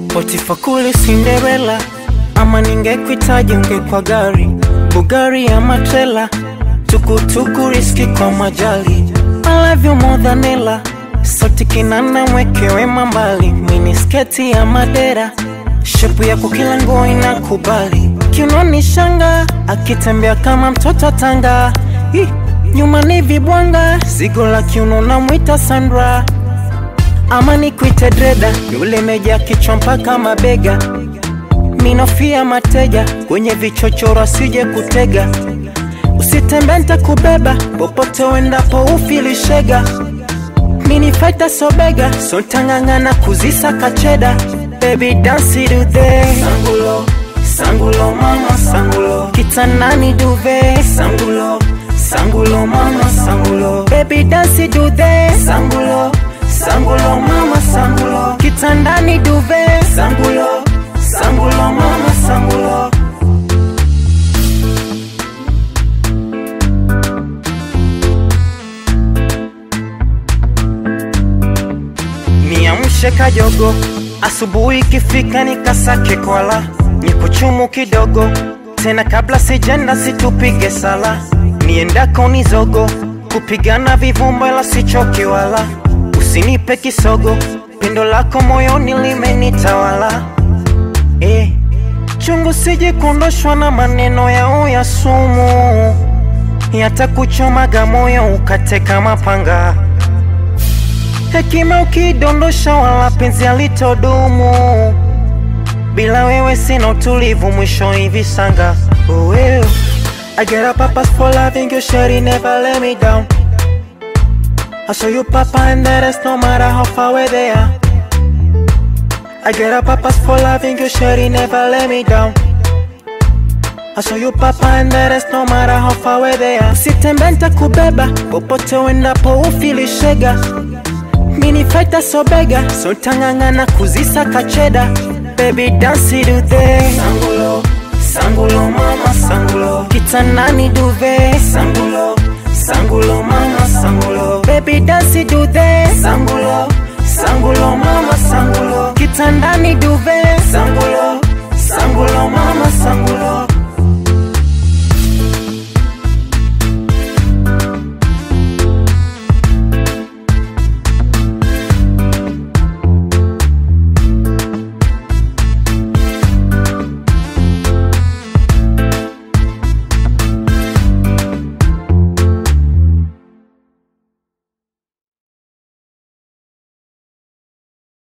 Potifa kule Cinderella, ama ningekuitaje ungekwa gari Bugari ama trela, tukutuku riski kwa majali. I love you more than Ella, sauti kinana mwekewe mambali, mini sketi ya madera, shepu yako kila nguo inakubali, kiunoni shanga, akitembea kama mtoto Tanga, Ih, nyuma ni vibwanga, zigo la kiuno namwita Sandra ama nikuite dreda, yule meja kichwa mpaka mabega, minofia mateja kwenye vichochoro asije kutega, usitembe ntakubeba popote uendapo ufilishega, mini faita sobega sontang'ang'ana kuzisa kacheda, baby dance dude sangulo sangulo mama sangulo kitanani duve sangulo sangulo mama sangulo baby dance dude sangulo sangulo mama sangulo kitandani duve sangulo sangulo mama sangulo niamshe kajogo asubuhi ikifika nikasake kwala nikuchumu kidogo tena kabla sijenda situpige sala niendako ni zogo kupigana vivumba ila sichoki wala usinipe kisogo pendo lako moyoni limenitawala eh, chungu sije kuondoshwa na maneno yao ya sumu yatakuchomaga moyo ukateka mapanga hekima ukidondosha wala penzi alitodumu bila wewe sina utulivu mwisho hivi sanga oh, well. I get a purpose for loving you, shawty never let me down. I show you papa and the rest no matter how far away they are. I get a purpose for loving you, shawty never let me down. I show you papa and the rest no matter how far away they are. Usitembe nitakubeba popote uendapo ufilishega. Mini faita sobega, so tang'ang'ana kuzisa kacheda. Baby dance dude, sangulo, sangulo mama sangulo, kitanani duve, sangulo, sangulo mama sangulo, baby dance dude, sangulo, sangulo mama sangulo, kitandani duve, sangulo, sangulo mama sangulo.